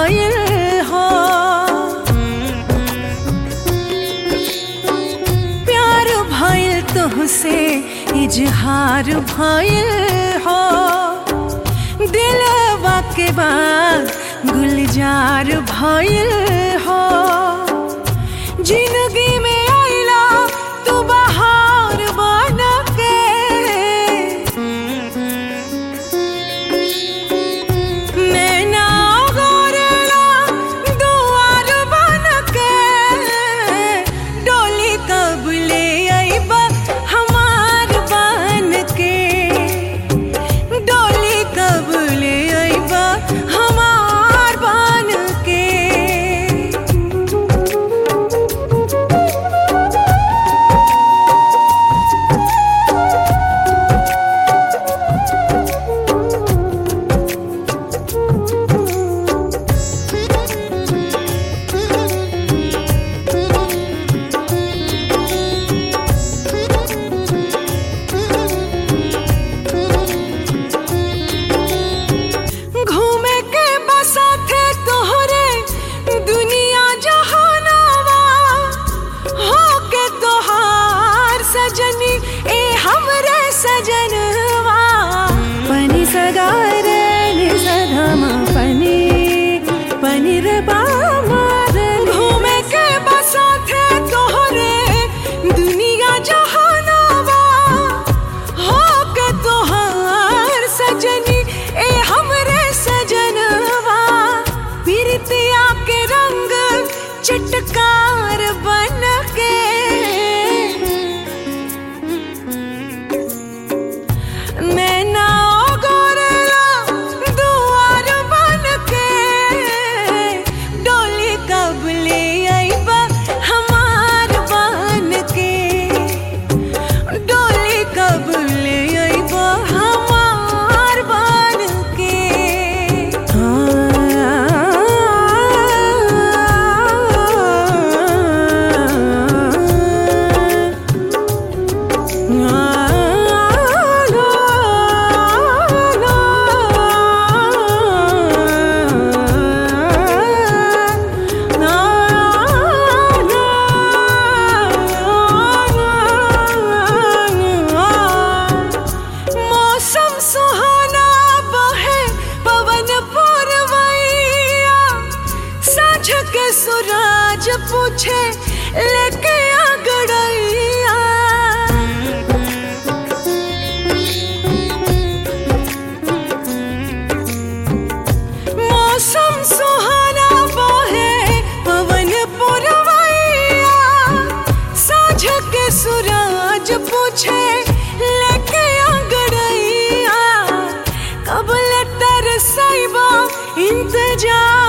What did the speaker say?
भइल हो प्यार भइल तुहसे इजहार भइल हो दिलवा के बाद गुलजार भइल हो जिंदगी में आइला तू बहार बन के नैना गोरला दुआर बन के डोली कब ले अइबा हमार बन के डोली कब ले अइबा हमार बन के घूमे के बसा थे तोहरे दुनिया जहानावा हो के तोहार सजनी ए हमरे सजनवा पनी सगारे नि सधम पनी पनी रे घूमे के बसा थे तोहरे दुनिया जहानावा हो के तोहार सजनी ए हमरे सजनवा पिरतिया के रंग चटकार बन के नैना गोरला दुआर बन के डोली कब ले अइबा हमार बन के डोली कब ले अइबा हमार बन के मौसम सुहाना बहे पवन पुरवैया साँझ के सूरज पूछे लेके आ गड़ैया मौसम सुहाना बहे पवन पुरवैया साँझ के सूरज पूछे लेके अंगड़ैया कब ले तरसैबा इंतजार